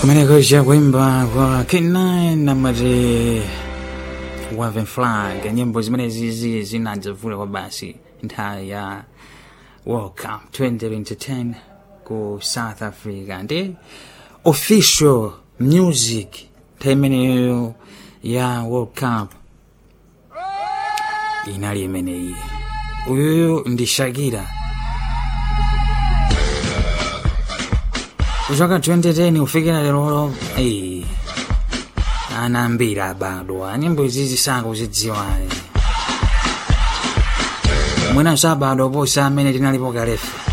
kumeneko kuimba kwa K9 na mati Waving Flag nyimbo zimene zizi zinadzavula kwa basi nthawi ya World Cup 2010 ku South Africa ndi official music nthawi imeneyo ya World Cup inali imeneyi uyuyu ndi Shakira kuchoka 2010 kufikira lero eh, anambira bado nyimbo izizi sakuzidziwa mwina sabado posa amene tinalipo kalefu